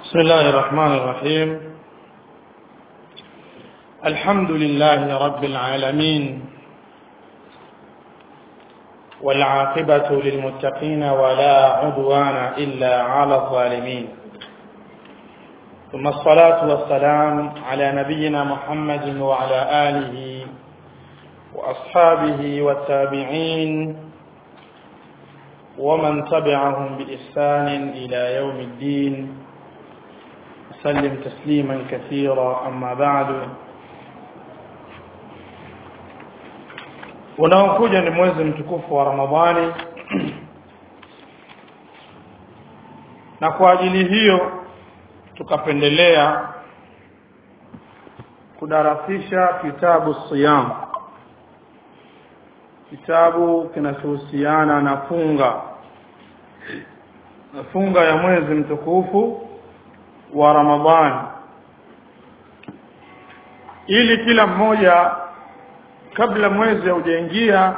بسم الله الرحمن الرحيم الحمد لله رب العالمين والعاقبة للمتقين ولا عدوان إلا على الظالمين ثم الصلاة والسلام على نبينا محمد وعلى آله وأصحابه والتابعين ومن تبعهم بإحسان إلى يوم الدين وسلم تسليما كثيرا أما بعد unaokuja ni mwezi mtukufu wa Ramadhani na kwa ajili hiyo tukapendelea kudarasisha kitabu siyam kitabu kinachohusiana na funga na funga ya mwezi mtukufu wa Ramadhani ili kila mmoja kabla mwezi haujaingia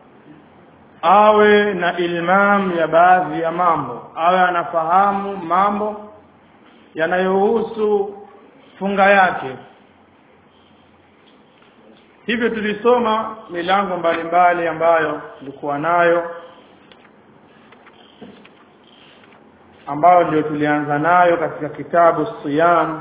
awe na ilmam ya baadhi ya mambo awe anafahamu mambo yanayohusu funga yake hivyo tulisoma milango mbalimbali ambayo tulikuwa nayo ambayo ndio tulianza nayo katika kitabu siyam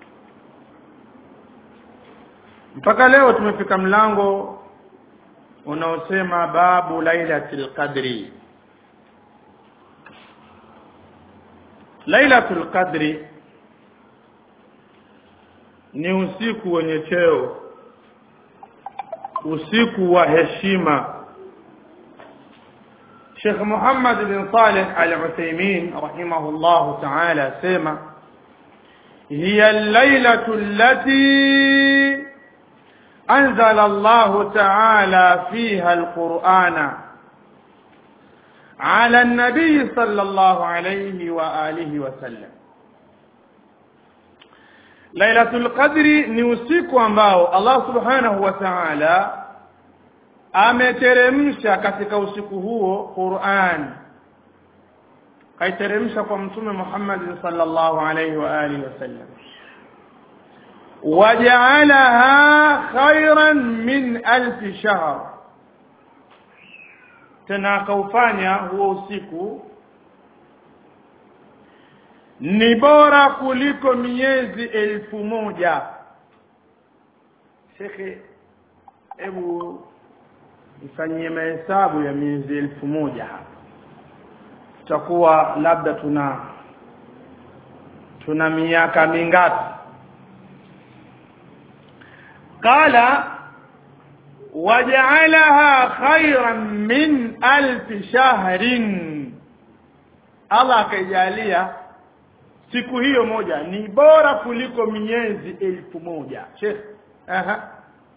mpaka leo tumefika mlango unaosema babu lailatul qadri lailatul qadri ni usiku wenye cheo usiku wa heshima Sheikh Muhammad bin Saleh Al-Uthaymeen rahimahullah ta'ala sema hiya al-lailatu allati أنزل الله تعالى فيها القرآن على النبي صلى الله عليه وآله وسلم ليلة القدر ni usiku ambao Allah subhanahu wa ta'ala ameteremsha katika usiku huo Qur'an kaiteremsha kwa mtume Muhammad sallallahu alayhi wa alihi wasallam وجعلها خيرا من ألف شهر tena akaufanya huo usiku ni bora kuliko miezi elfu moja shekhe hebu ifanyie mahesabu ya miezi elfu moja hapa tutakuwa labda tuna tuna miaka mingapi قال وجعلها خيرا من ألف شهر Allah akaijalia siku hiyo moja ni bora kuliko miezi elfu moja Sheikh aha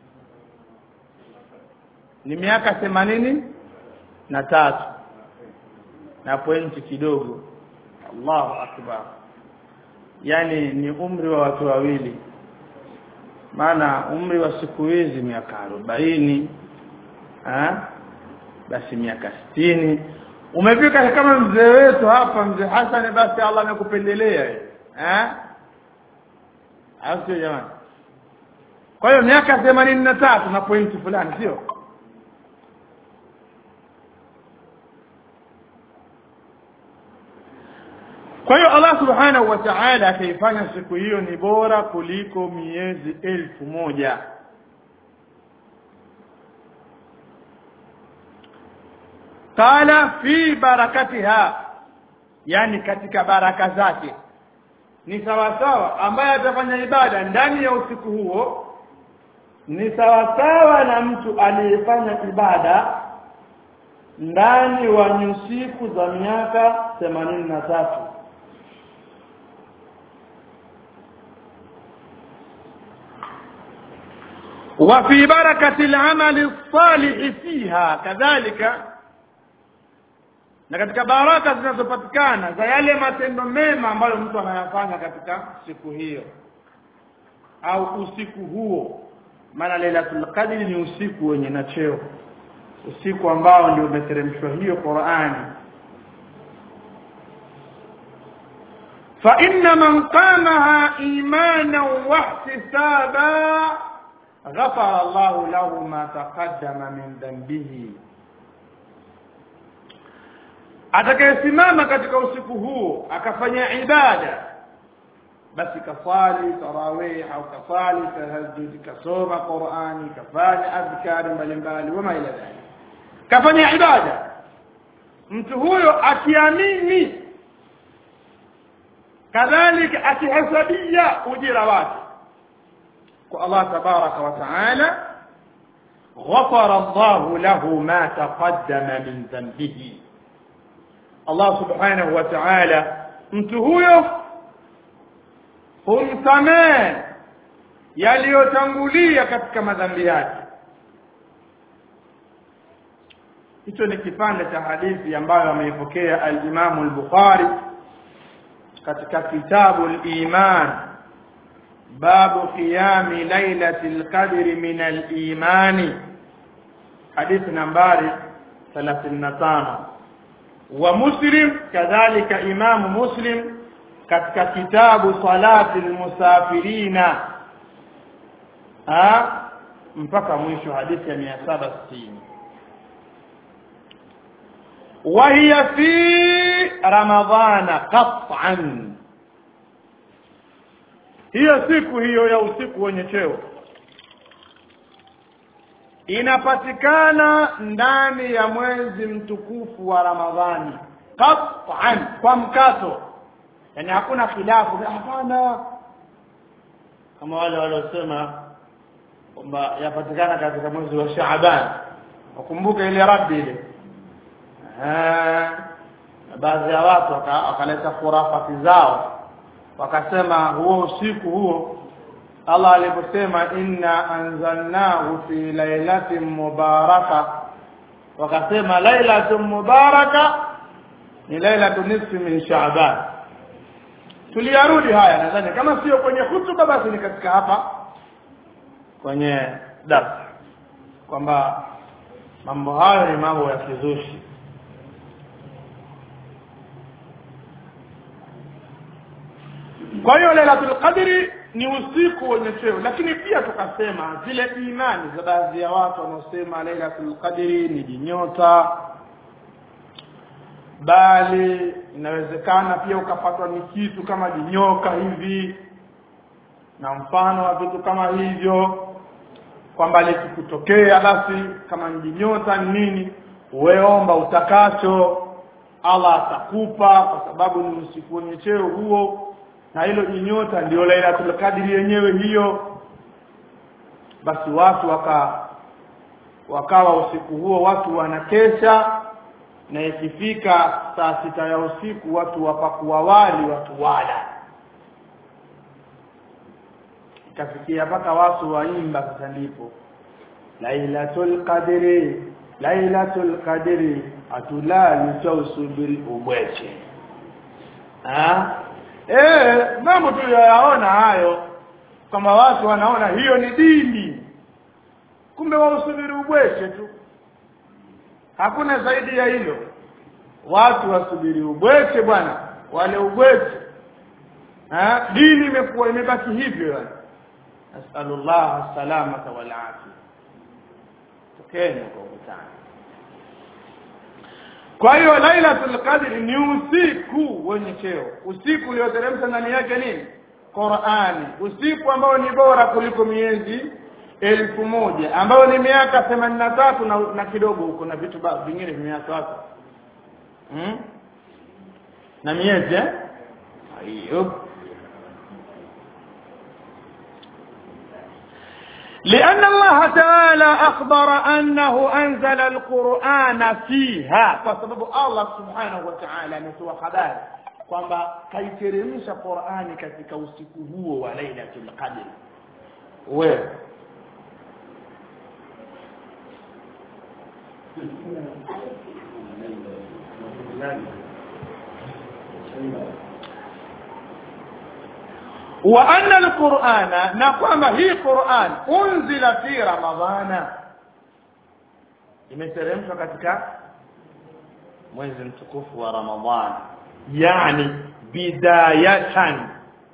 ni miaka themanini na tatu na pointi kidogo Allahu akbar yani ni umri wa watu wawili maana umri wa siku hizi miaka arobaini basi miaka sitini umefika kama mzee wetu hapa mzee Hassan basi Allah amekupendelea eh au sio jamani kwa hiyo miaka themanini na tatu na pointi fulani sio Kwa hiyo Allah Subhanahu wa Ta'ala akaifanya siku hiyo ni bora kuliko miezi elfu moja. Qala fi barakatiha yani katika baraka zake ni sawa sawa ambaye atafanya ibada ndani ya usiku huo ni sawa sawa na mtu aliyefanya ibada ndani wa nyusiku za miaka themanini na tatu وفي بركة العمل الصالح فيها كذلك na katika baraka zinazopatikana za yale matendo mema ambayo mtu anayafanya katika siku hiyo au usiku huo maana Lailatul Qadr ni usiku wenye na cheo usiku ambao ndio umeteremshwa hiyo Qur'ani فإن من قامها إيمانا واحتسابا غفر الله له ما تقدم من ذنبه atakayesimama katika usiku huo akafanya ibada basi kasali tarawih au kasali tahajjud kasoma qurani kafanya adhkari mbalimbali wama ila dhalik kafanya ibada mtu huyo akiamini kadhalika akihesabia ujira wake kwa Allah tabaraka wa taala غفر الله له ما تقدم من ذنبه Allah subhanahu wa ta'ala mtu huyo humsamehe yaliyotangulia katika madhambi yake hicho ni kipande cha hadithi ambayo ameipokea al-Imam al-Bukhari katika kitabu al-Iman babu qiyami lailatul qadri min al-imani hadithi nambari 35 wa Muslim kadhalika Imam Muslim katika kitabu salati almusafirina ha mpaka mwisho hadithi ya 760 وهي في رمضان قطعا hiyo siku hiyo ya usiku wenye cheo inapatikana ndani ya mwezi mtukufu wa Ramadhani qat'an kwa mkato yani hakuna khilafu hapana kama wale waliosema kwamba yapatikana katika mwezi wa Shaaban wakumbuke ile rabbi ile baadhi ya watu wakaleta khurafati zao wakasema huo usiku huo Allah aliposema inna anzalnahu fi lailatin mubaraka wakasema lailatun mubaraka ni lailatu nisfi min sha'ban tuliyarudi haya nadhani kama sio kwenye hutuba basi ni katika hapa kwenye darasa kwamba mambo hayo ni mambo ya kizushi kwa hiyo lailatul qadri ni usiku wenye cheo lakini pia tukasema zile imani za baadhi ya watu wanaosema lailatul qadri ni jinyota bali inawezekana pia ukapatwa ni kitu kama jinyoka hivi na mfano wa vitu kama hivyo kwamba likikutokea basi kama ni jinyota ni nini uweomba utakacho Allah atakupa kwa sababu ni usiku wenye cheo huo na hilo jinyota ndio Lailatul Qadri yenyewe hiyo basi watu waka wakawa usiku huo watu wanakesha na ikifika saa sita ya usiku watu wapakua wali watu wala ikafikia mpaka watu waimba sasa ndipo Lailatul Qadri Lailatul Qadri atulali tausubiri ubweche ah eh mambo tu yaona hayo kama watu wanaona hiyo ni dini kumbe wausubiri ubweche tu hakuna zaidi ya hilo watu wasubiri ubweche bwana wale ubweche ha dini imekuwa imebaki hivyo yani nasallallahu salamata wal afia tokeni kwa ukutani kwa hiyo lailatul qadr ni usiku wenye cheo usiku ulioteremsha ndani yake nini Qur'ani usiku ambao ni bora kuliko miezi elfu moja ambao ni miaka themanini na tatu na, na kidogo huko na vitu vingine vimeacha watu hmm? na miezi eh hiyo لأن الله تعالى أخبر أنه أنزل القرآن فيها فسبب الله سبحانه وتعالى نسوى خبار kwamba kaiteremsha Qur'ani katika usiku huo wa Lailatul Qadr wewe wa anna alqur'ana na kwamba hii Qur'an unzila fi ramadhana imeteremshwa katika mwezi mtukufu wa Ramadhan yani bidayatan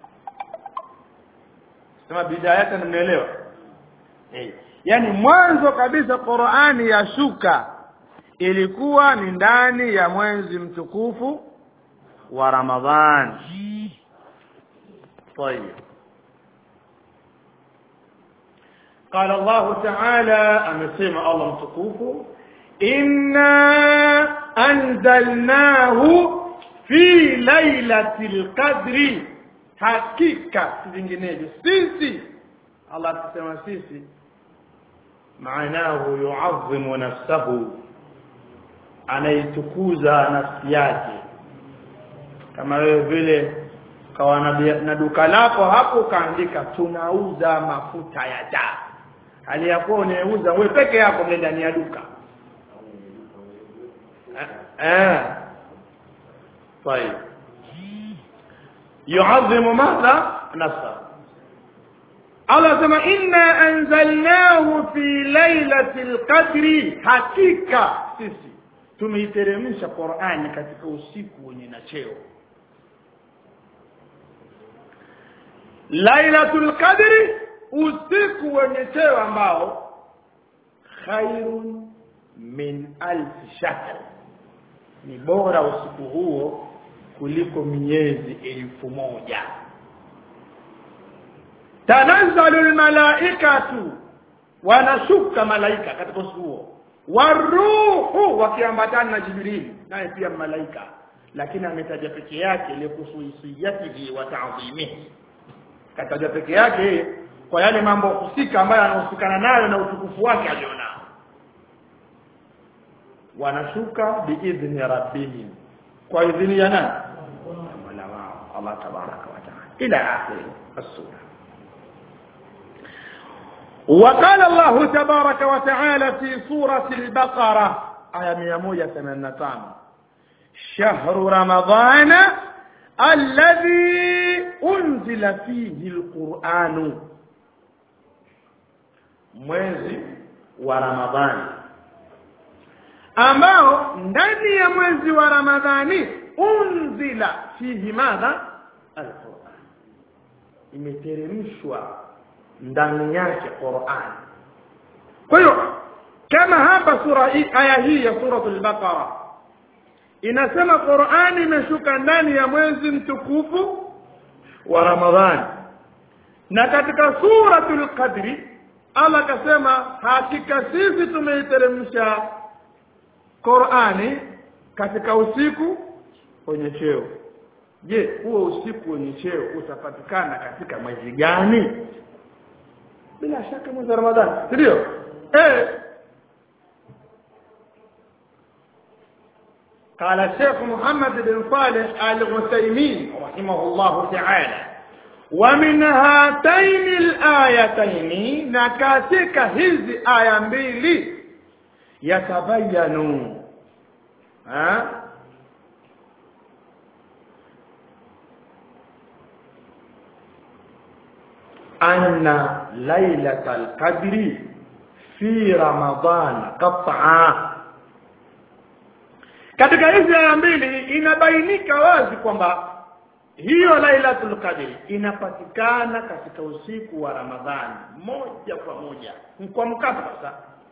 sema bidayatan mnaelewa eh yani mwanzo kabisa Qur'ani yashuka ilikuwa ni ndani ya mwezi mtukufu wa Ramadhan طيب قال الله تعالى أمسيما الله متكوف إنا أنزلناه في ليلة القدر حقيقة zinginezo sisi Allah tusema sisi maanahu yu'azzimu nafsahu anaitukuza nafsi yake kama wewe vile kawa na duka lako hapo ukaandika tunauza mafuta ya taa hali ya kuwa unauza wewe peke yako mle ndani ya duka eh طيب يعظم ماذا نفسه Allah sema inna anzalnahu fi lailatul qadri hakika sisi tumeiteremsha Qur'ani katika usiku wenye na cheo Lailatul Qadri usiku wenye cheo ambao khairun min alf shahr ni bora usiku huo kuliko miezi elfu moja tanazzalu almalaikatu wanashuka malaika katika usiku huo waruhu wakiambatana na jibrili naye pia malaika lakini ametaja peke yake likusuisiyatihi wa ta'dhimihi kataja peke yake kwa yale mambo husika ambayo anahusikana nayo na utukufu wake alionao wanashuka biidhni rabbihim kwa idhini ya nani mola wao Allah tabaraka wa taala ila akhir as-sura وقال الله تبارك وتعالى في سورة البقرة آية 185 شهر رمضان الذي أنزل فيه القرآن mwezi wa Ramadhani ambao ndani ya mwezi wa Ramadhani unzila fihi madha alquran imeteremshwa ndani yake Qur'an kwa hiyo kama hapa sura hii aya hii ya suratul baqara inasema Qur'ani imeshuka ndani ya mwezi mtukufu wa Ramadhani na katika suratul qadri Allah akasema hakika sisi tumeiteremsha Qur'ani katika usiku wenye cheo je huo usiku wenye cheo utapatikana katika mwezi gani bila shaka mwezi wa Ramadhani ndio eh قال الشيخ محمد بن صالح الغسيمين رحمه الله تعالى ومن هاتين الآيتين نكاتك هذه آية mbili يتبين ها أن ليلة القدر في رمضان قطعا katika hizi aya mbili inabainika wazi kwamba hiyo lailatul qadri inapatikana katika usiku wa ramadhani moja kwa moja kwa mkasa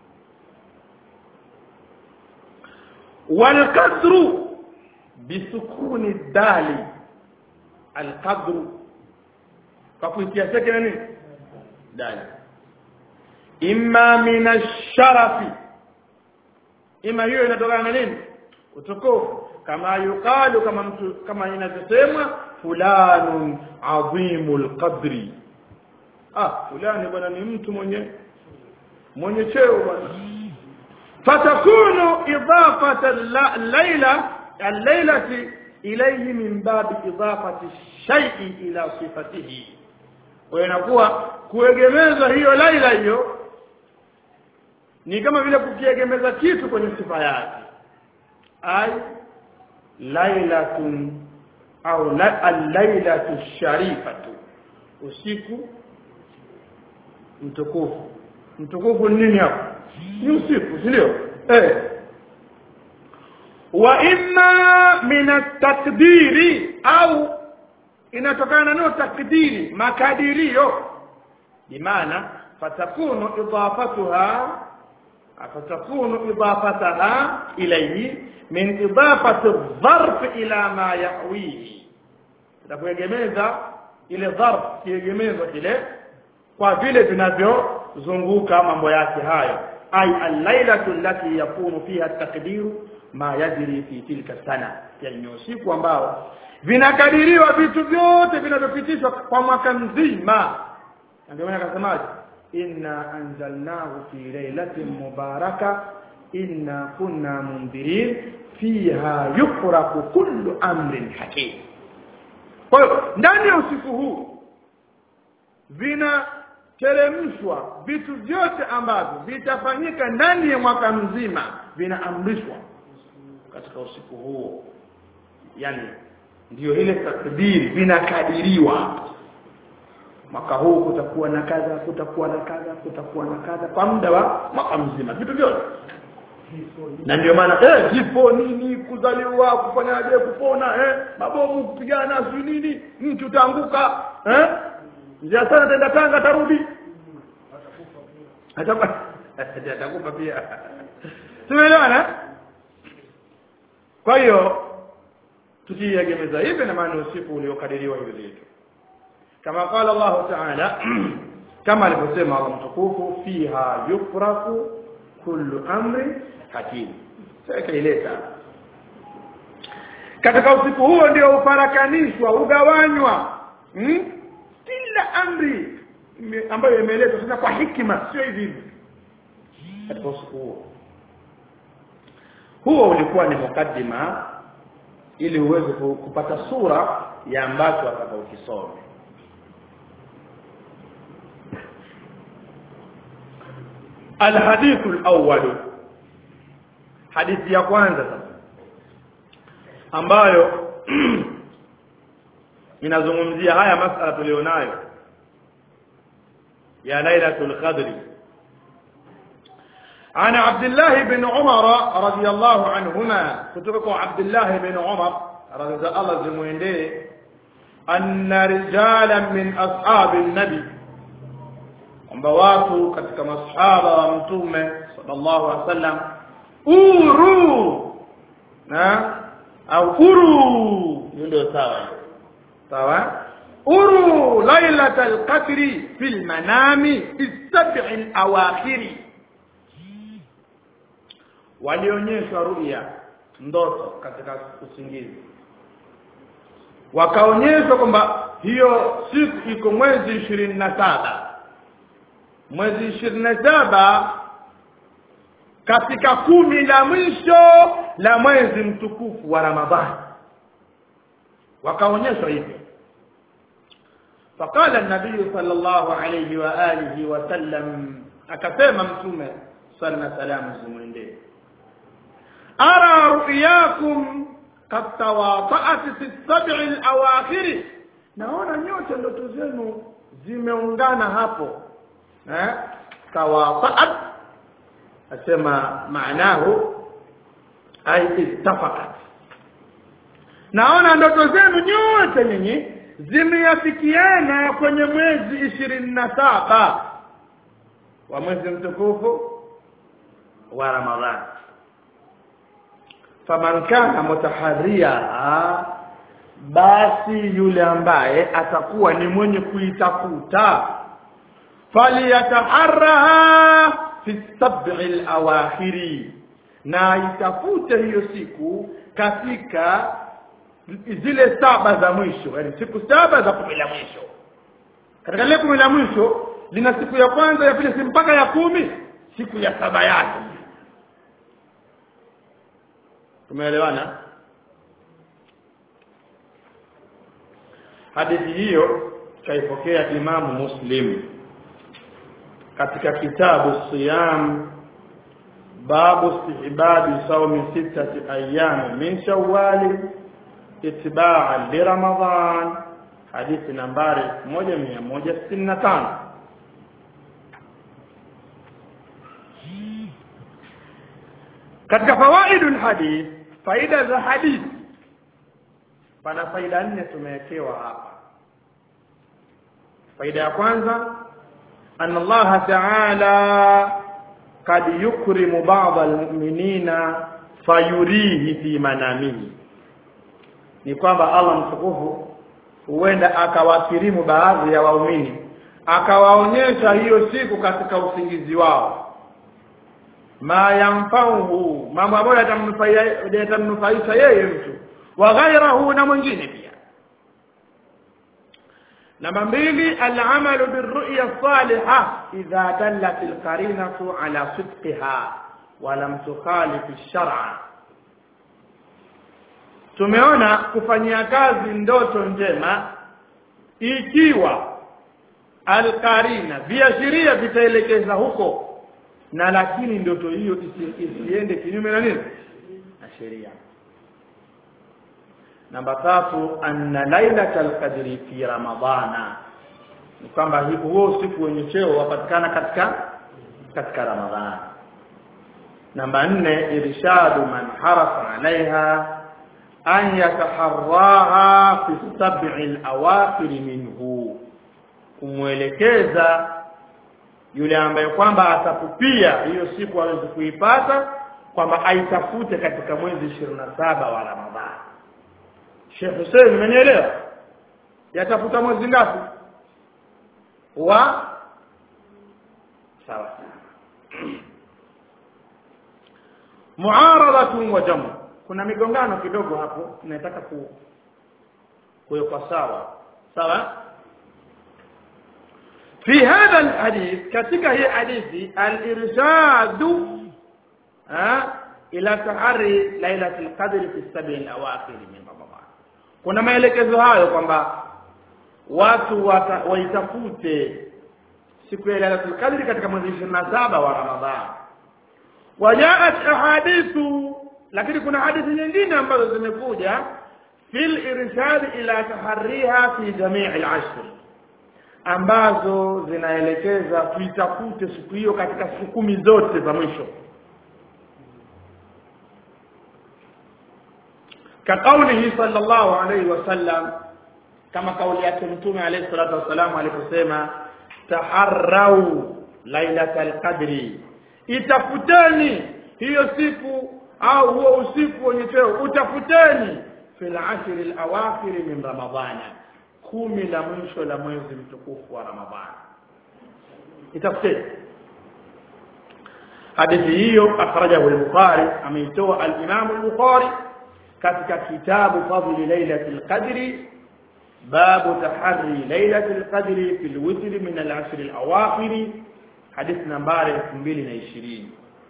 walqadru bisukuni dali alqadru kwa kuitia seke nini dali imma min ash-sharafi ima hiyo inatokana na nini utukufu kama yuqalu kama mtu kama inavyosemwa fulanun adhimul qadri ah fulani bwana ni mtu mwenye mwenye cheo bwana fatakunu idafata al-laila al-lailati ilayhi min bab idafati shay'i ila sifatihi kwa inakuwa kuegemeza hiyo laila hiyo ni kama vile kukiegemeza kitu kwenye sifa yake ay lailatun au la, al-lailatu sharifatu usiku mtukufu mtukufu ni nini hapo ni usiku si ndio eh wa imma min at-takdiri au inatokana na takdiri makadirio bimaana fatakunu idafatuha fatakunu idafataha ilayhi min idafati dharf ila ma yahwihi itakuegemeza ile dharf kiegemezo kile kwa vile vinavyozunguka mambo yake hayo ay al-lailatu allati yakunu fiha at-taqdiru ma yajri fi tilka sana yani usiku ambao vinakadiriwa vitu vyote vinavyopitishwa kwa mwaka mzima ndio maana akasemaje inna anzalnahu fi lailatin mubaraka inna kunna mundirin fiha yufraku kullu amrin hakim kwa hiyo ndani ya usiku huu vinateremshwa vitu vyote ambavyo vitafanyika ndani ya mwaka mzima vinaamrishwa katika usiku huo yani ndiyo ile takdiri vinakadiriwa mwaka huu kutakuwa na kadha kutakuwa na kadha kutakuwa na kadha kwa muda wa mwaka mzima vitu vyote na ndio maana eh kifo nini kuzaliwa kufanyaje kupona eh mabomu kupigana si nini mtu utaanguka eh njia sana tenda tanga tarudi atakufa atakufa pia tumeelewana kwa hiyo tukiegemeza hivi na maana usiku uliokadiriwa hivi vitu kama qala Allah ta'ala kama alivyosema Allah mtukufu fiha yufraku kullu amri hakim sasa ileta katika usiku huo ndio uparakanishwa ugawanywa hmm? kila amri ambayo imeletwa sasa kwa hikima sio hivi hivi katika usiku huo huo ulikuwa ni mukaddima ili uweze kupata sura ya ambacho atakaokisoma الحديث الأول hadithi ya kwanza sasa ambayo inazungumzia haya masala tulionayo ya lailatul qadri عن عبد الله بن عمر رضي الله عنهما كتبك عبد الله بن عمر رضي الله زموينده أن رجالا من أصحاب النبي kwamba watu katika masahaba wa mtume sallallahu alaihi wasallam uru na au uru ndio sawa sawa uru lailatul qadri fil manami fi sab'i awakhiri walionyeshwa ruya ndoto katika usingizi wakaonyeshwa kwamba hiyo siku iko mwezi ishirini na saba mwezi ishirini na saba katika kumi la mwisho la mwezi mtukufu wa Ramadhani wakaonyeshwa hivyo فقال النبي صلى الله عليه وآله وسلم akasema mtume صلى الله عليه وسلم أرى رؤياكم قد تواطأت في السبع الأواخر naona nyote ndoto zenu zimeungana hapo eh tawafaat asema maanahu ay ittafaqat naona ndoto zenu nyote nyinyi zimeafikiana kwenye mwezi ishirini na saba wa mwezi mtukufu wa Ramadhani faman kana mutaharria basi yule ambaye atakuwa ni mwenye kuitafuta faliyataharraha fi sab'i al-awakhiri na itafute hiyo siku katika zile saba za mwisho yani siku saba za kumi la mwisho katika ile kumi la mwisho lina siku ya kwanza ya pili mpaka ya kumi siku ya saba yake tumeelewana hadithi hiyo kaipokea imamu muslim katika kitabu siyam babu istihbabi saumi sittati ayyam min shawwal itibaa li ramadan hadithi nambari 1165 katika fawaidul hadith faida za hadithi pana faida nne tumewekewa hapa faida ya kwanza anna Allah ta'ala kad yukrimu ba'd almu'minina fayurihi fi manamihi ni kwamba Allah mtukufu huenda akawakirimu baadhi ya waumini akawaonyesha hiyo siku katika usingizi wao ma yanfauhu mambo ambayo yatamnufaisha yeye mtu wa ghairahu na mwingine pia namba mbili alamalu birru'ya salihah idha dallat alqarinatu ala sidqiha wa lam tukhalif ash-shar'a tumeona kufanyia kazi ndoto njema ikiwa alqarina viashiria vitaelekeza huko na lakini ndoto hiyo isiende kinyume na nini na sheria namba tatu anna lailatal qadri fi ramadhana ni kwamba huo usiku wenye cheo wapatikana katika katika ramadhani namba nne irshadu man harafa alaiha an yataharraha fi sab'i al-awakhir minhu kumwelekeza yule ambaye kwamba atapupia hiyo siku aweze kuipata kwamba aitafute katika mwezi 27 wa Ramadhani Sheikh Hussein umenielewa yatafuta mwezi ngapi wa sawa muaradatu wa jamu kuna migongano kidogo hapo nataka ku kuwekwa sawa sawa في هذا الحديث كتك هي حديث الإرشاد إلى تحري ليلة القدر في السبع الأواخر من رمضان kuna maelekezo hayo kwamba watu waitafute siku ya Lailatul Qadr katika mwezi 27 wa Ramadhani wajaat ahadithu lakini kuna hadithi nyingine ambazo zimekuja fil irshad ila tahriha fi jami' al-ashr ambazo zinaelekeza tuitafute siku hiyo katika siku kumi zote za mwisho كقوله صلى الله عليه وسلم كما قول yake mtume عليه الصلاه والسلام aliposema taharrau lailatal qadri itafuteni hiyo siku au huo usiku wenye cheo utafuteni fil ashr al awakhir min ramadhana kumi la mwisho la mwezi mtukufu wa ramadhani itafuteni hadithi hiyo akhrajahu al-bukhari ameitoa al-imam al-bukhari katika kitabu fadli lailatul qadri babu tahri lailatul qadri fil witr min al-ashr al-awakhir hadithi nambari 2020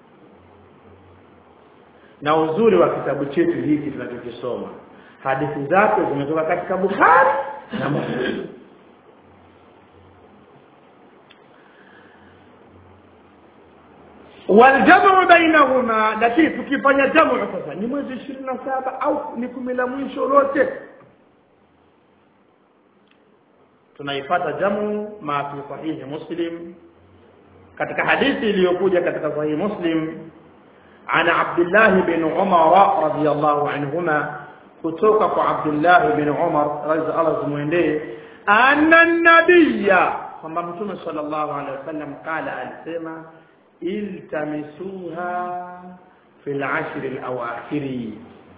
na uzuri wa kitabu chetu hiki tunachokisoma hadithi zake zimetoka katika Bukhari na Muslim waljamu bainahuma lakini tukifanya jamu sasa ni mwezi 27 au ni kumi la mwisho lote tunaipata jamu ma fi sahihi muslim katika hadithi iliyokuja katika sahihi muslim عن عبد الله بن عمر رضي الله عنهما kutoka kwa Abdullah bin Umar radhi Allah zimwendee anna nabiyya kwamba mtume sallallahu alaihi wasallam kala alisema iltamisuha fil ashr alawakhiri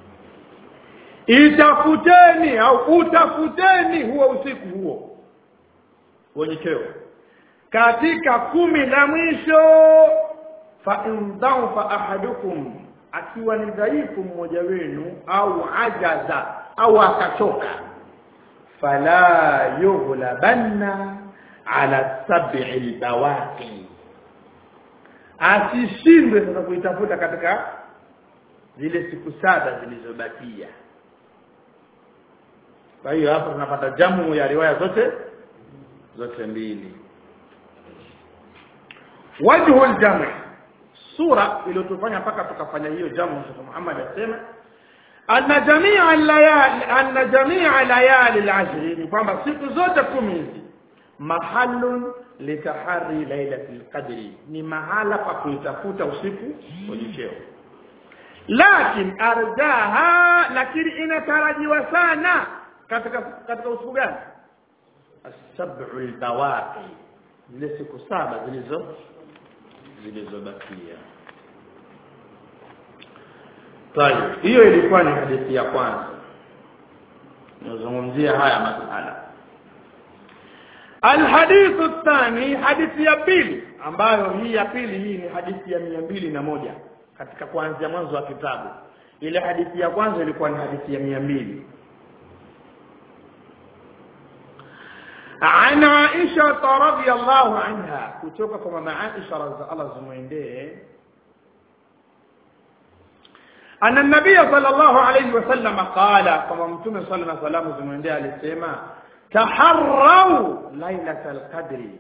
itafuteni au utafuteni huo usiku huo wenye cheo katika kumi la mwisho fa in dha'afa ahadukum akiwa ni dhaifu mmoja wenu au ajaza au akachoka fala yughlabanna ala sab'i albawaqi asishindwe sasa kuitafuta katika zile siku saba zilizobakia kwa hiyo hapa tunapata jamu ya riwaya zote zote mbili wajhu aljam' sura iliyotufanya mpaka tukafanya hiyo jamu Sheikh Muhammad asema anna jami'a layali anna jami'a layali al-ashr ni kwamba siku zote kumi hizi mahallun litahari lailatul qadri ni mahala pa kuitafuta usiku wenye cheo lakin arjaha lakini inatarajiwa sana katika katika usiku gani as-sab'u al-bawaqi zile siku saba zilizo zilizobakia Tayeb hiyo ilikuwa ni hadithi ya kwanza nazungumzia haya masala الحديث الثاني حديث ya pili ambayo hii ya pili hii ni hadithi ya mia mbili na moja katika kuanzia mwanzo wa kitabu ile hadithi ya kwanza ilikuwa ni hadithi ya mia mbili عن عائشة رضي الله عنها kutoka kwa mama Aisha radhiallahu zimwendee أن النبي صلى الله عليه وسلم قال كما متوم صلى الله عليه وسلم زمندي alisema taharrau lailatal qadri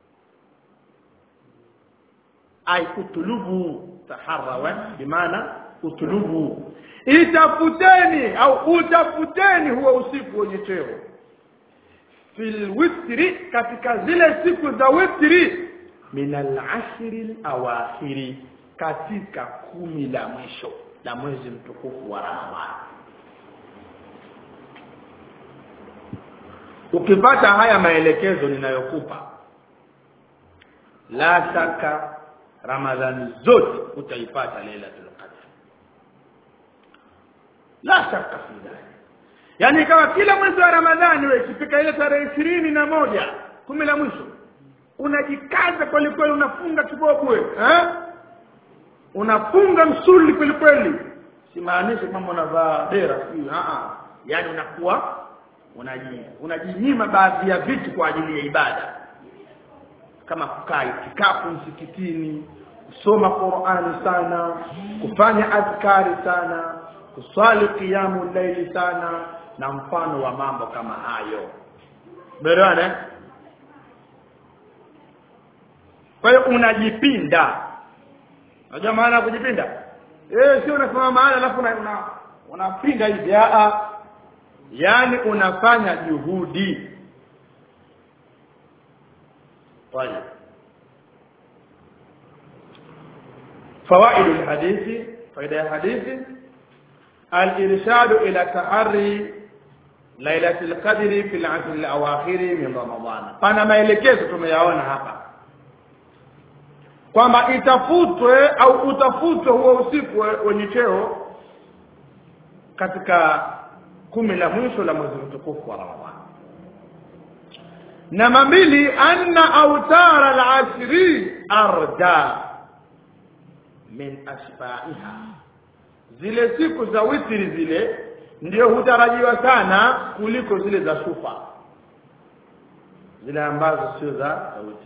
ay utulubu taharrawa bimaana utulubu itafuteni au utafuteni huo usiku wenye cheo fil witri katika zile siku za witri min al-ashri al-awakhiri katika kumi la mwisho la mwezi mtukufu wa Ramadhani ukipata haya maelekezo ninayokupa la shaka ramadhani zote utaipata lailatul qadr la shaka fi dhalik yani kama kila mwezi wa ramadhani wewe ikifika ile tarehe ishirini na moja kumi la mwisho unajikaza kweli kweli unafunga kiboko eh unafunga msuli kweli kweli simaanishi kwamba unavaa dera sio a yani unakuwa unaji unajinyima baadhi ya vitu kwa ajili ya ibada kama kukaa itikafu msikitini kusoma Qur'ani sana kufanya adhkari sana kuswali kiamu laili sana na mfano wa mambo kama hayo bwana kwa hiyo unajipinda unajua maana ya kujipinda eh sio unasema maana alafu una unapinda hivi a yani unafanya juhudi طيب فوائد الحديث فائده الحديث الارشاد الى تحري ليله القدر في العشر الاواخر من رمضان pana maelekezo tumeyaona hapa kwamba itafutwe au utafutwe huo usiku wenye cheo katika kumi la mwisho la mwezi mtukufu wa Ramadhani namba mbili anna autara al-ashri arja min asfaiha zile siku za witri zile ndio hutarajiwa sana kuliko zile za sufa zile ambazo sio za witri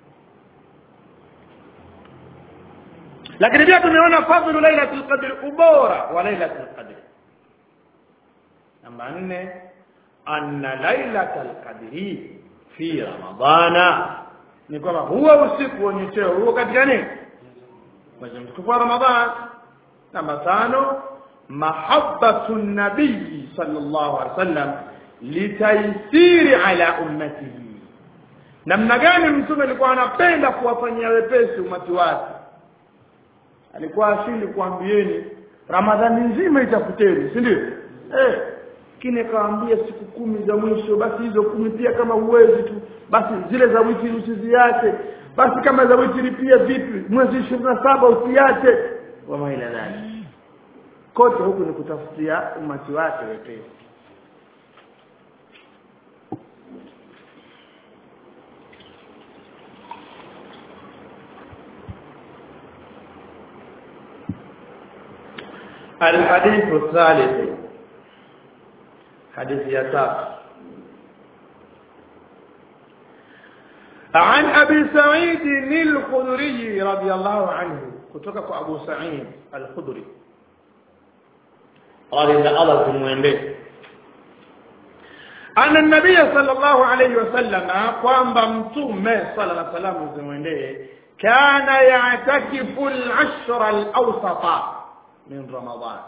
lakini pia tumeona fadhlu lailatul qadr ubora wa lailatul qadr namba nne anna lailatul qadri fi ramadana ni kwamba huwa usiku wenye cheo huo katika nini mwezi mtukufu wa ramadhan namba tano mahabbatu nabii sallallahu alaihi wasallam litaisiri ala ummatihi namna gani mtume alikuwa anapenda kuwafanyia wepesi umati wake alikuwa ashindi kuambieni ramadhani nzima itafuteni si ndio eh kine kaambia siku kumi za mwisho basi hizo kumi pia kama uwezi tu basi zile za wiki usiziache basi kama za wiki pia vipi mwezi 27 usiache wa maila dhali kote huku ni kutafutia umati wake wepesi الحديث الثالث حديث يسار عن أبي سعيد الخدري رضي الله عنه كتبك أبو سعيد الخدري قال إن الله تموين أن النبي صلى الله عليه وسلم قام بمتوم صلى الله عليه وسلم زموين كان يعتكف العشر الأوسط من رمضان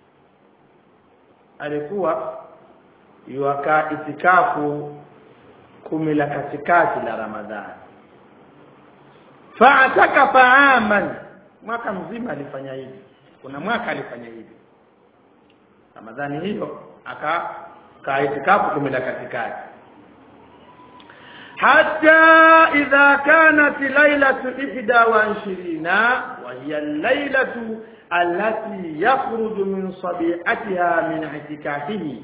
alikuwa yuakaa itikafu kumi la katikati la ramadhani fa'atakafa aman mwaka mzima alifanya hivi kuna mwaka alifanya hivi ramadhani hiyo akakaa itikafu kumi la katikati حتى إذا كانت ليلة إحدى وعشرين وهي الليلة التي يخرج من صبيحتها من اعتكافه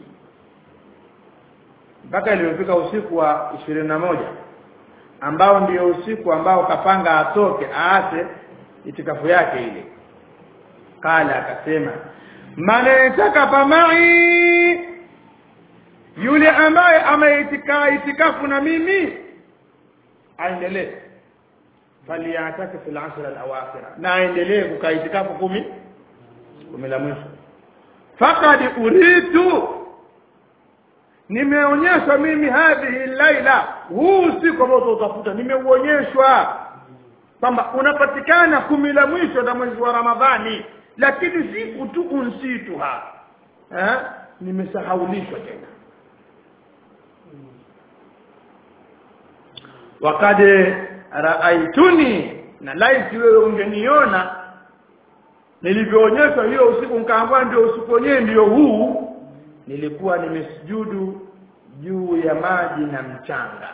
mpaka iliyofika usiku wa ishirini na moja ambao ndio usiku ambao kapanga atoke aache itikafu yake ile kala akasema manetaka pamai yule ambaye ameitika itikafu na mimi aendelee faliyataki fil ashr al awakhir na aendelee kukaa itikafu kumi kumi la mwisho faqad uritu nimeonyeshwa mimi hadhihi laila huu usiku ambao utautafuta nimeuonyeshwa kwamba unapatikana kumi la mwisho na mwezi wa ramadhani lakini siku tu unsituha eh nimesahaulishwa tena wakad raaituni na laiti wewe ungeniona nilivyoonyeshwa hiyo usiku nkaambia ndio usiku wenyewe ndio huu nilikuwa nimesujudu juu ya maji na mchanga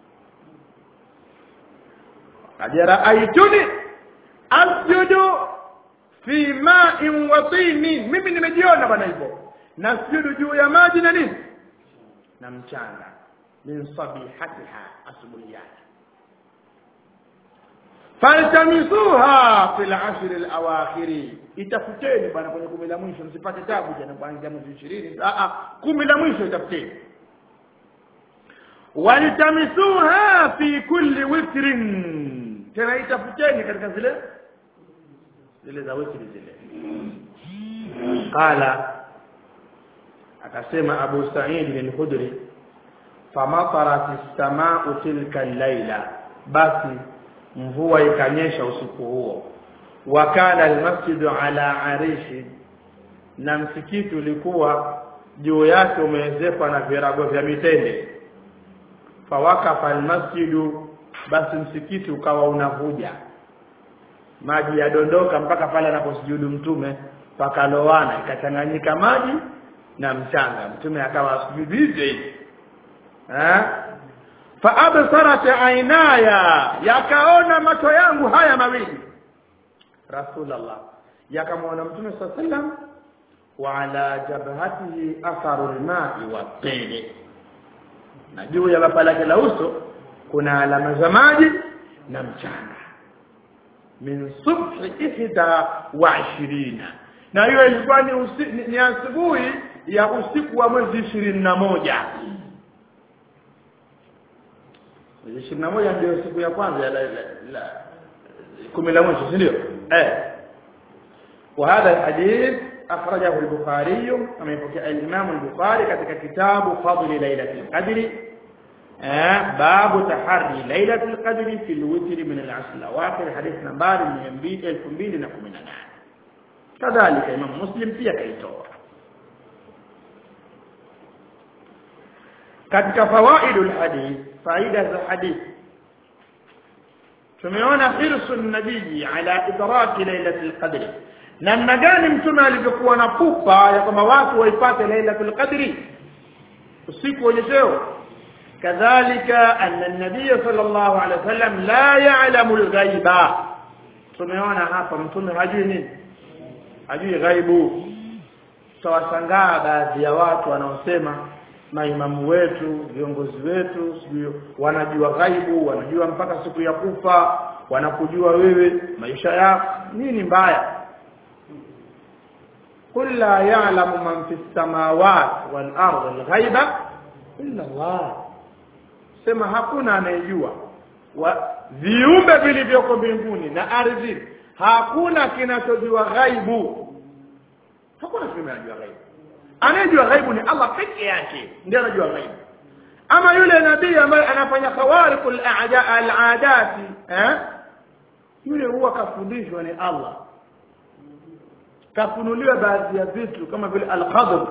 wakad raaituni asjudu fi ma'in wa tinin mimi nimejiona bwana hivyo nasujudu juu ya maji na nini na mchanga min sabihatiha asubuhi yake faltamisuha fil ashr al awakhiri itafuteni bwana kwenye kumi la mwisho msipate tabu jana kuanzia mwezi 20 a a kumi la mwisho itafuteni waltamisuha fi kulli witrin tena itafuteni katika zile zile za witri zile qala akasema abu sa'id al-khudri famatarat as-samaa'u tilka al-laila basi mvua ikanyesha usiku huo wa kana al-masjidu ala arishi na msikiti ulikuwa juu yake umeezekwa na virago vya mitende fawakafa al-masjidu basi msikiti ukawa unavuja maji yadondoka mpaka pale anaposujudu mtume pakalowana ikachanganyika maji na mchanga mtume akawa asujudu hivyo hivyo eh fa absarat ainaya yakaona macho yangu haya mawili rasulullah yakamwona mtume sallallahu alaihi wasallam wa ala jabhatihi atharu alma'i wa tili na juu ya bapa lake la uso kuna alama za maji na mchanga min subhi ihda wa ishirina na hiyo ilikuwa ni, usi, ni, ni asubuhi ya usiku wa mwezi ishirini na moja mwezi ishirini na moja ndio siku ya kwanza ya la, la, la, kumi la mwisho si ndio eh وهذا الحديث أخرجه البخاري كما يحكي الإمام البخاري katika kitabu فضل ليلة القدر آه باب تحري ليلة القدر في الوتر من العشر الأواخر حديث نمبر 2218 كذلك إمام مسلم pia kaitoa katika fawaidul hadith faida za hadith tumeona hirsu nabii ala idraki lailatul qadr namna gani mtume alivyokuwa na pupa ya kwamba watu waipate lailatul qadri usiku wenye cheo kadhalika anna nabii sallallahu alaihi wasallam la ya'lamu al-ghaiba tumeona hapa mtume hajui nini hajui ghaibu tawashangaa baadhi ya watu wanaosema maimamu wetu viongozi wetu sijui wanajua ghaibu wanajua mpaka siku ya kufa wanakujua wewe maisha yako nini mbaya قل لا يعلم من في السماوات والارض الغيب الا الله sema hakuna anayejua viumbe vilivyoko mbinguni na ardhi hakuna kinachojua ghaibu hakuna kiumbe anajua ghaibu anayejua ghaibu ni Allah peke yake ndiye anajua ghaibu ama yule nabii ambaye anafanya khawariqul a'adati eh yule huwa kafundishwa ni Allah kafunuliwa baadhi ya vitu kama vile al-Khadr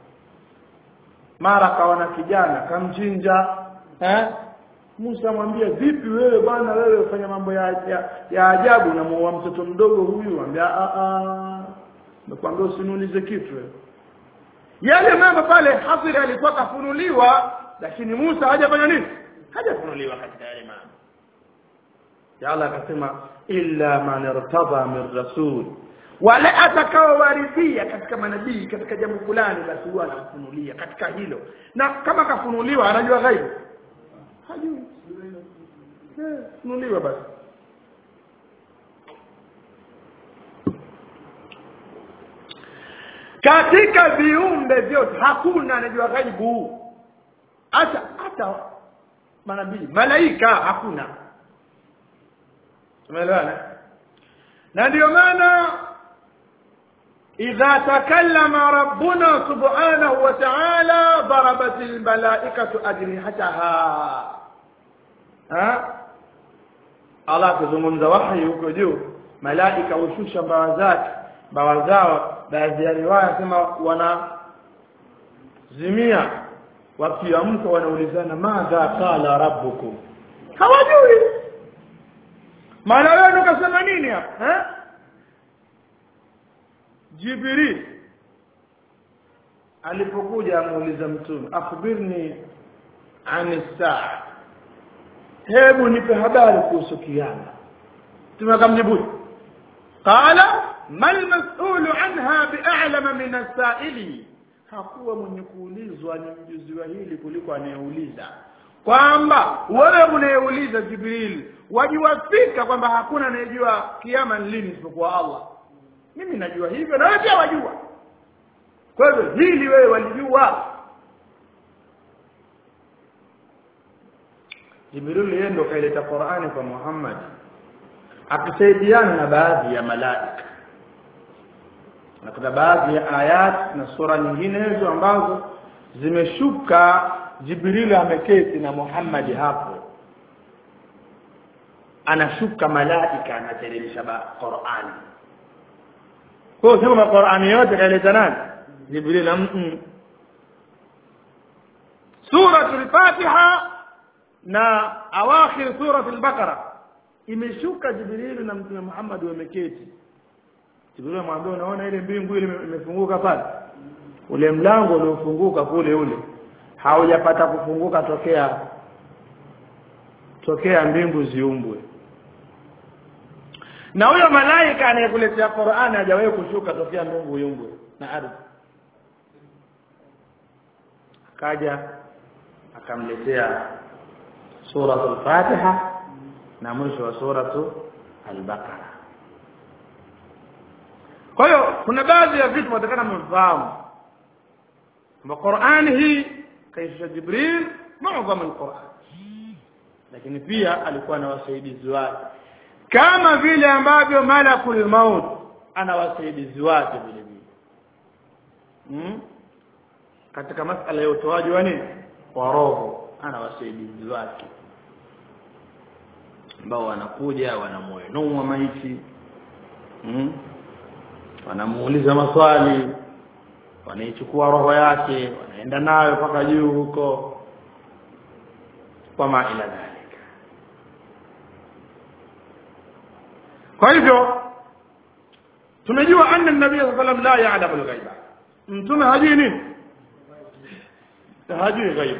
mara kaona kijana kamchinja eh Musa mwambie vipi wewe bwana wewe ufanya mambo ya, ya, ya ajabu na muoa mtoto mdogo huyu ambia a a nakwambia usinulize kitu wewe yale mambo pale Hafidh alikuwa kafunuliwa lakini Musa hajafanya nini hajafunuliwa katika yale mambo ya Allah akasema illa man irtada min rasul wale atakaowaridhia katika manabii katika jambo fulani basi huwa anamfunulia katika hilo na kama kafunuliwa anajua ghaibu hajui eh funuliwa basi katika viumbe vyote hakuna anajua ghaibu hata hata manabii malaika hakuna tumeelewana na ndio maana idha takallama rabbuna subhanahu wa ta'ala darabat almalaikatu ajnihataha ha Allah kuzungumza wahi huko juu malaika hushusha mbawa zake mbawa zao baadhi ya riwaya sema wana zimia wakiamka wanaulizana madha qala rabbukum hawajui maana wewe ukasema nini hapa eh Jibril alipokuja amuuliza mtume akhbirni ani saa hebu nipe habari kuhusu kiyama mtume akamjibu qala mal mas'ulu anha bi'alama min as-sa'ili hakuwa mwenye kuulizwa ni mjuzi wa hili kuliko anayeuliza kwamba wewe unayeuliza Jibril wajiwafika kwamba hakuna anayejua kiama ni lini isipokuwa Allah mimi najua hivyo na wewe pia wajua kwa hivyo hili wewe walijua Jibril yeye ndo kaileta Qur'ani kwa Muhammad akisaidiana na baadhi ya malaika na kuna baadhi ya ayat na sura nyinginezo ambazo zimeshuka Jibril ameketi na Muhammad hapo anashuka malaika anateremsha Qur'ani kwa hiyo kama Qur'ani yote kaileta nani Jibril mm Suratul Fatiha na awakhir suratul Baqara imeshuka Jibril na Mtume Muhammad wameketi Jibril amwambia unaona ile mbingu ile imefunguka pale ule mlango uliofunguka kule ule haujapata kufunguka tokea tokea mbingu ziumbwe na huyo malaika anayekuletea Qur'ani hajawahi kushuka tokea mbingu iumbwe na ardhi akaja akamletea suratul Fatiha na mwisho wa suratu al-Baqara kwa hiyo kuna baadhi ya vitu watakana mfahamu kwamba Qur'ani hii kaisha Jibril muadhamu al-Qur'an lakini pia alikuwa na wasaidizi wake kama vile ambavyo malakul maut ana wasaidizi wake vile vile hmm? katika masala ya utoaji wa nini wa roho ana wasaidizi wake ambao wanakuja wanamuinua maiti hmm? wanamuuliza maswali wanaichukua roho yake wanaenda nayo mpaka juu huko kama ila dhalika kwa hivyo tumejua anna nabii sallallahu alayhi wasallam la ya'lamu al-ghaiba mtume hajui nini hajui ghaibu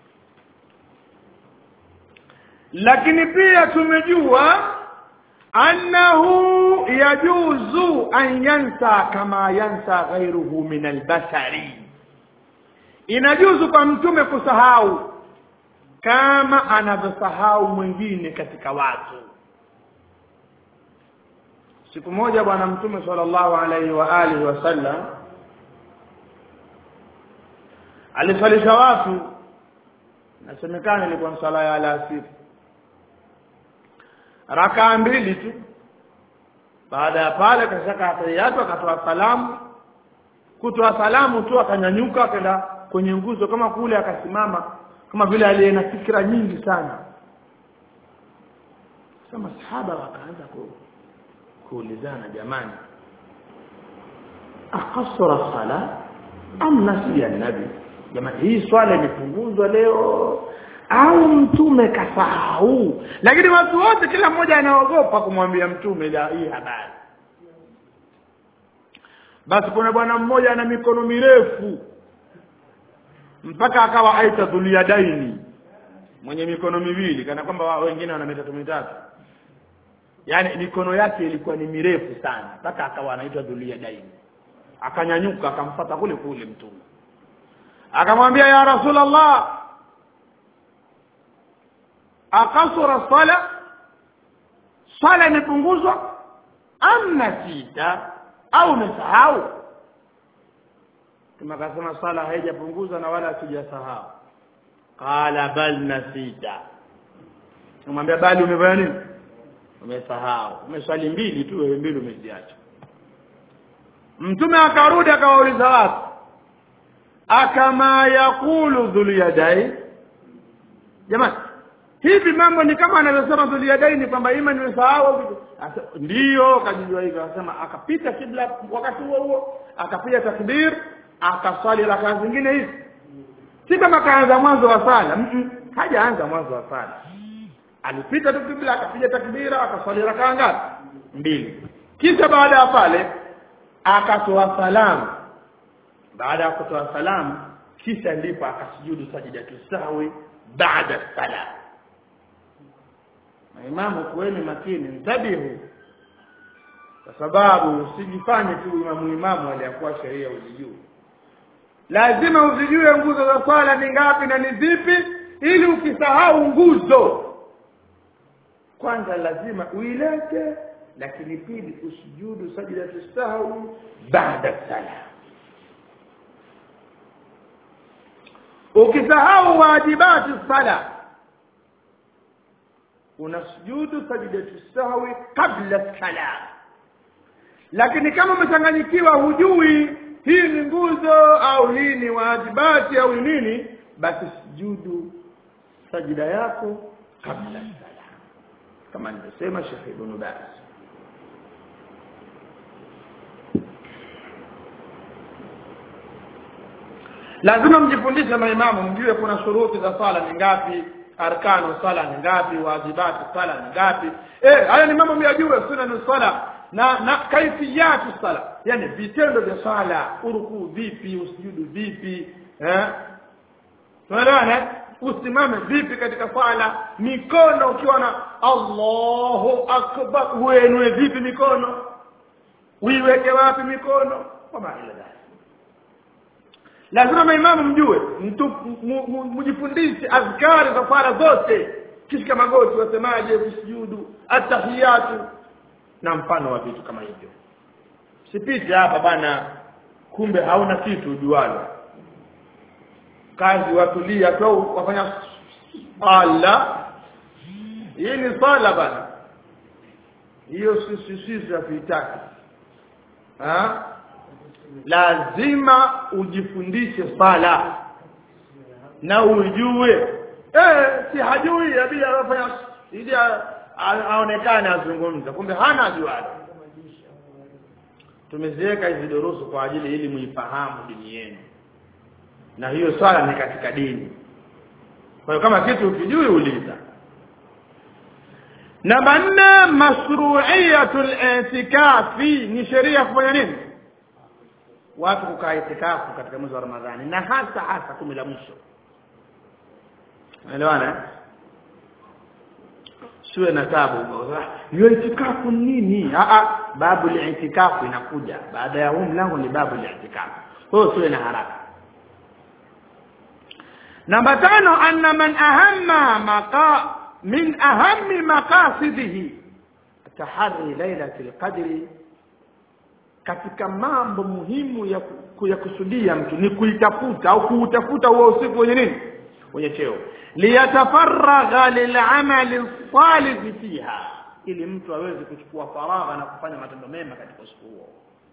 lakini pia tumejua annahu yajuzu an yansa kama yansa ghairuhu min albashari inajuzu kwa mtume kusahau kama anavyosahau mwingine katika watu siku moja bwana mtume sallallahu alaihi wa alihi wasallam alisalisha watu nasemekana ilikuwa sala ya alasiri rakaa mbili tu baada ya pale kashaka atayatu akatoa salamu kutoa salamu tu akanyanyuka akaenda kwenye nguzo kama kule akasimama kama vile aliye na fikra nyingi sana sasa masahaba wakaanza ku, kuulizana jamani akasara sala am nasiya nabi jamani hii swala imepunguzwa leo au mtume kasahau lakini watu wote kila mmoja anaogopa kumwambia mtume la hii habari basi kuna bwana mmoja ana mikono mirefu mpaka akawa aita dhuliadaini mwenye mikono miwili kana kwamba wa- wengine wana mitatu mitatu yaani mikono yake ilikuwa ni mirefu sana mpaka akawa anaitwa dhuliadaini akanyanyuka akamfata kule kule mtume akamwambia ya rasulallah akasura sala sala imepunguzwa am nasita au umesahau kama akasema sala haijapunguzwa na wala sijasahau qala bal nasita kumwambia bali umefanya nini umesahau umeswali mbili tu wewe mbili umeziacha mtume akarudi akawauliza watu akama yaqulu dhuliyadai jamani hivi mambo ni kama anavyosema dhuliyadaini kwamba ima nimesahau au vitu Asa- ndiyo akajijua hivyo akasema akapita kibla wakati huo huo akapiga takbir akaswali rakaa zingine hizi si kama kaanza mwanzo wa sala mm -mm. hajaanza mwanzo wa sala alipita tu kibla akapiga takbira akaswali rakaa ngapi mbili kisha baada ya pale akatoa salamu baada ya kutoa salamu kisha ndipo akasujudu sajidatu sahwi baada salam maimamu kuweni makini mtabihu kwa sababu usijifanye tu imamu imamu aliyakuwa sheria uzijue lazima uzijue nguzo za swala ni ngapi na ni zipi ili ukisahau nguzo kwanza lazima uilete lakini pili usujudu sajdatu sahwi baada salam ukisahau wajibati sala unasujudu sajdatu sahwi kabla salam lakini kama umechanganyikiwa hujui hii ni nguzo au hii ni wajibati au ni nini basi sujudu sajida yako kabla salam kama nilivyosema Sheikh Ibn Baz lazima mjifundishe maimamu mjue kuna shuruti za sala ni ngapi arkanu sala ni ngapi wajibati sala ni ngapi eh haya ni mambo myajue sunanu sala na na kaifiyatu sala yani vitendo vya sala urukuu vipi usujudu vipi eh tunaelewana usimame vipi katika sala mikono ukiwa na Allahu akbar uenue vipi mikono uiweke wapi mikono kama ile dai lazima maimamu mjue mtu mu- mu- mjifundishe azkari za sala zote kishika magoti wasemaje kusujudu atahiyatu na mfano wa vitu kama hivyo sipite hapa bana kumbe hauna kitu ujualo kazi watulia tu wafanya ala hii ni sala bana hiyo sisi sisi hatuitaki ha lazima ujifundishe sala na ujue eh si hajui abidi anafanya ili a- a- aonekane azungumza kumbe hana ajualo tumeziweka hizi durusu kwa ajili ili muifahamu dini yenu na hiyo swala ni katika dini kwa hiyo kama kitu ukijui uliza namba nne mashru'iyatul i'tikafi ni sheria ya kufanya nini watu kukaa itikafu katika mwezi wa ramadhani na hasa hasa kumi la mwisho unaelewana eh? siwe na tabu hiyo itikafu ni nini ah ah babu li'itikafu inakuja baada ya huu mlango ni babu li'itikafu kwa hiyo siwe na haraka namba tano anna man ahamma maqa min ahammi maqasidihi tahari lailatul qadri katika mambo muhimu ya, ku, ya kusudia mtu ni kuitafuta au kuutafuta huo usiku wenye nini wenye cheo liyatafaragha lilamali salih fiha ili mtu aweze kuchukua faragha na kufanya matendo mema katika usiku huo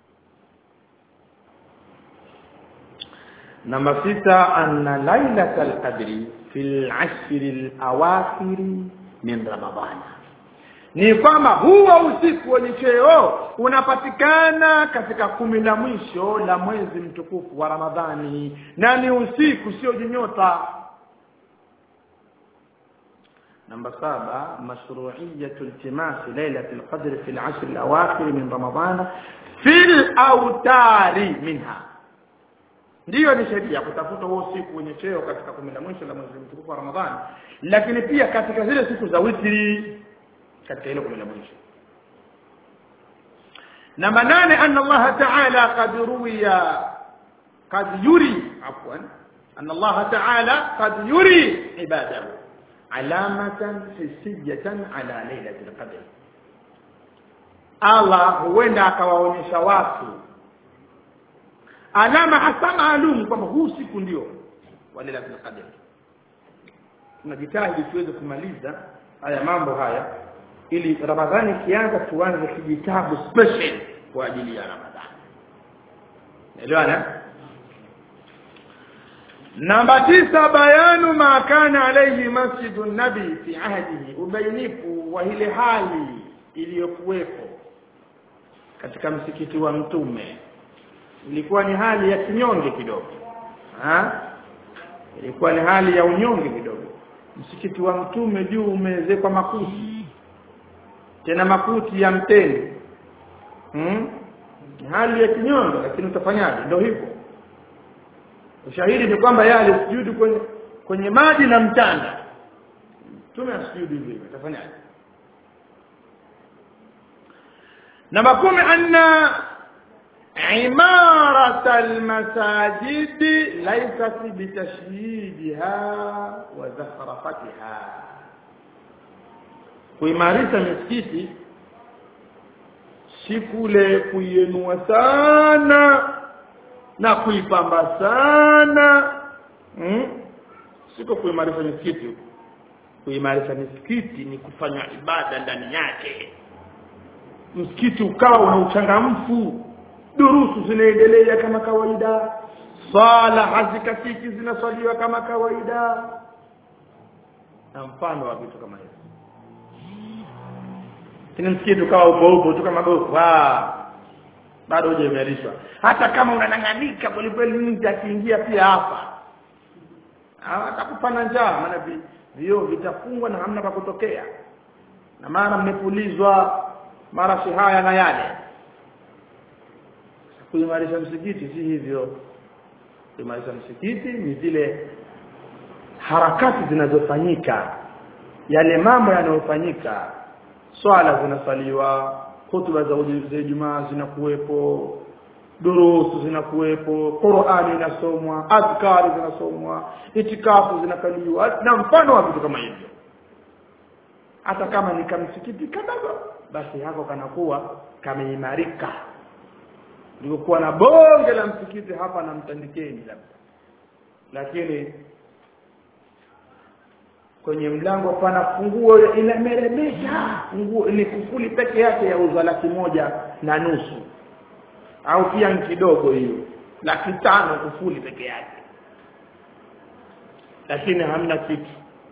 namba sita anna lailatal qadri fil ashri alawakhiri min ramadhana ni kwamba huo usiku wenye cheo unapatikana katika kumi la mwisho la mwezi mtukufu wa Ramadhani na ni usiku sio jinyota namba saba mashru'iyatu iltimasi lailatul qadr fi al-ashr al-awakhir min ramadhana fil autari minha ndiyo ni sheria kutafuta huo siku wenye cheo katika kumi la mwisho la mwezi mtukufu wa ramadhani lakini pia katika zile siku za witri katika ile kumi la mwisho namba nane anna allaha taala qad ruwiya qad yuri afwan anna allaha taala qad yuri ibadahu alamatan hisiyatan ala lailati lqadr allah huenda akawaonyesha watu alama hasa maalum kwamba huu siku ndio wa lailatul qadr tunajitahidi tuweze kumaliza haya mambo haya ili ramadhani ikianza tuanze kijitabu special kwa ajili ya ramadhani elewana namba tisa bayanu ma kana alayhi masjidu nabi fi ahdihi ubainifu wa ile hali iliyokuwepo katika msikiti wa mtume ilikuwa ni hali ya kinyonge kidogo ha? ilikuwa ni hali ya unyonge kidogo msikiti wa mtume juu umeezekwa makuti tena makuti ya mtende hmm? ni hali ya kinyonge lakini utafanyaje ndio hivyo ushahidi ni kwamba yeye alisujudu kwenye kwenye maji na mtanda mtume asujudu hivyo hivyo utafanyaje namba kumi anna عمارة المساجد ليست بتشييدها وزخرفتها kuimarisha misikiti si kule kuienua sana na kuipamba sana hmm? siko kuimarisha misikiti kuimarisha misikiti ni kufanya ibada ndani yake msikiti ukawa una uchangamfu durusu zinaendelea kama kawaida sala hazikatiki zinaswaliwa kama kawaida na mfano wa vitu kama hivyo tena msikiti ukawa upo upo tu kama gofu bado hujaimarishwa hata kama unanang'anika kwelikweli nje akiingia pia hapa atakupana njaa maana vioo vitafungwa na hamna pa kutokea na mara mmepulizwa mara si haya na yale kuimarisha msikiti si hivyo kuimarisha msikiti ni zile harakati zinazofanyika yale mambo yanayofanyika swala zinasaliwa hutuba za Ijumaa zinakuwepo durusu zinakuwepo Qur'ani inasomwa adhkari zinasomwa itikafu zinakaliwa na mfano wa vitu kama hivyo hata kama ni kamsikiti kadogo basi hako kanakuwa kameimarika nilikuwa na bonge la msikiti hapa na mtandikeni labda lakini kwenye mlango pana funguo inameremeta funguo ni kufuli peke yake ya uza laki moja na nusu au pia ni kidogo hiyo laki tano kufuli peke yake lakini hamna kitu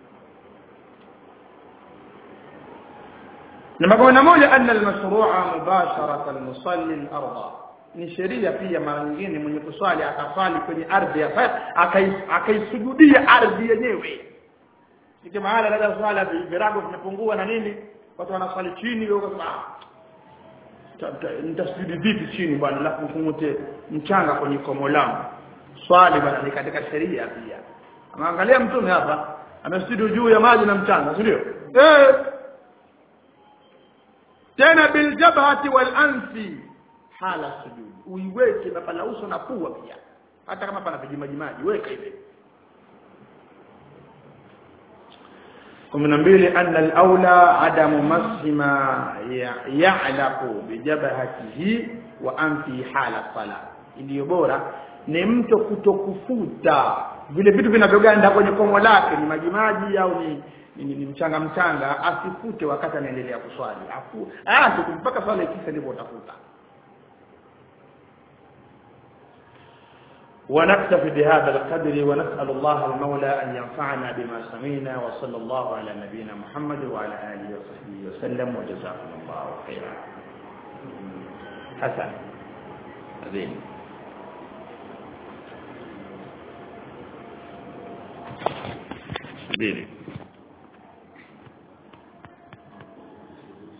namba kumi na moja anna almashrua mubasharata almusalli al-ardha ni sheria pia mara nyingine mwenye kuswali akaswali kwenye ardhi ya akaisujudia ardhi yenyewe Sike mahala labda swala virago vimepungua na nini watu wanaswali chini wao kasema nitasujudi vipi chini bwana alafu kungute mchanga kwenye komo langu swali bwana ni katika sheria pia anaangalia mtume hapa amesujudu juu ya maji na mchanga si ndio eh tena bil jabhati wal anfi hala sujudi uiweke mapana uso na pua pia hata kama pana vijimajimaji weka hivi kumi na mbili anna al-aula adamu masima ya'laqu bijabhatihi wa anfi hala sala iliyo bora ni mto kutokufuta vile vitu vinavyoganda kwenye komo lake ni majimaji au ni ni, ni, ni mchanga mchanga asifute wakati anaendelea kuswali afu ah mpaka swala ikisha ndipo utafuta ونكتفي بهذا القدر ونسأل الله المولى أن ينفعنا بما سمعنا وصلى الله على نبينا محمد وعلى آله وصحبه وسلم وجزاكم الله خيرا حسن عظيم عظيم